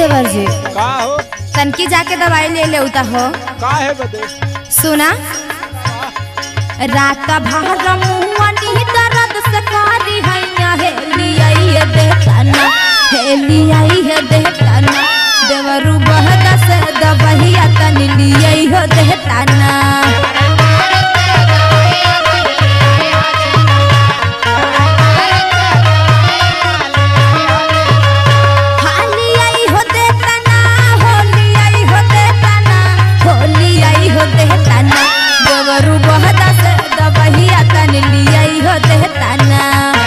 देवर जी का हो तनकी जाके दवाई ले ले उता हो का है बदे सुना रात भर मुहनी दर्द से कारी हैया हेली आई है देताना हेली आई है देताना देवरू बहदा से दबहिया तन लियई हो देताना हाली आई हो देताना होली आई हो देताना होली आई हो देताना देवरू बहदा से दबहिया तन लियई हो देताना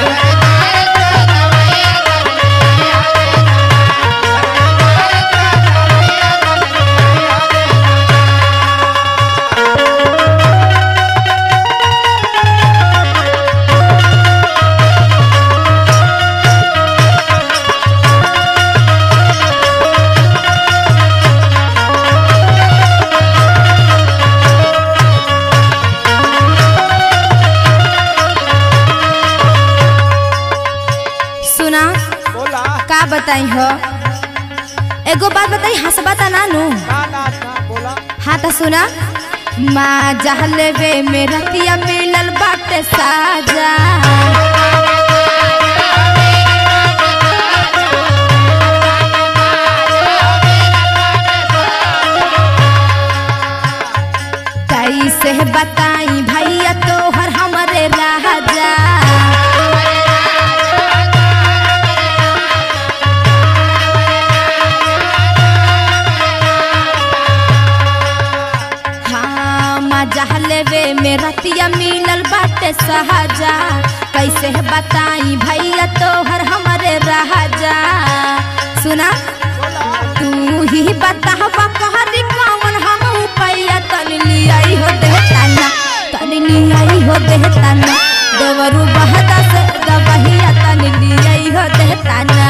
सुना बोला का बताई हो एगो बात बताई हंसबा ता नानू ना ना ना बोला हाँ तो सुना माँ जहले वे में रतिया मिलल बाटे साजा कैसे बताई भैया तोहर हमरे राजा हाँ मजा लेवे में रतिया मिलल बाटे सहजा कैसे बताई भैया तोहर हमरे राजा सुना तू ही बतावा कहरी कौन हम पैया तन लियाई हो देताना तन लियाई हो देताना देवरू बहदा से दबहिया तन लियाई हो देताना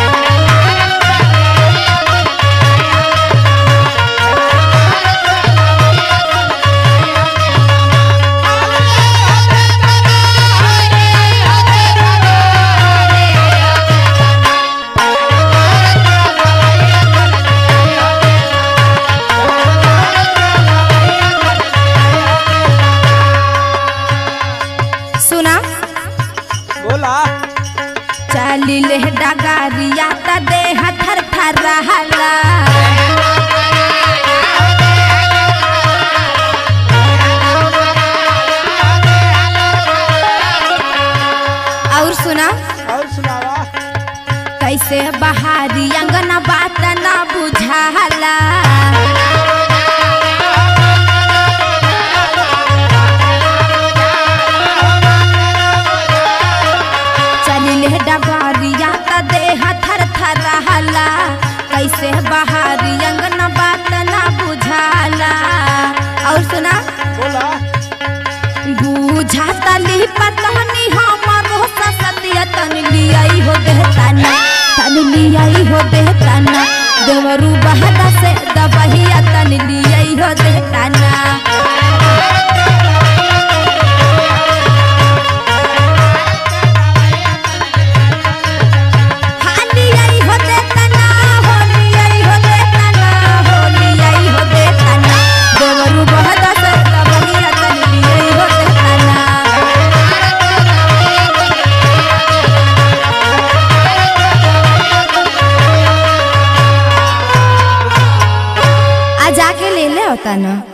सुना बोला चली ले डगारिया त देह थर थर रहला और सुना और सुनावा कैसे बहारी अंगना बात ना बुझाला चली ले डगारिया त देह थर थर रहला कैसे बहारी अंगना बात ना बुझाला और सुना बोला बूझा तली पतनी हमारो ससतिया तन लियाई हो देताना तन लियाई हो देताना देवरू बहदा से दबहिया तन लियाई हो देताना हाली आई हो देताना होली आई हो देताना होली आई हो देताना देवरू बहदा से दबहिया तन लियाई हो देताना आ जाके ले ले होता ना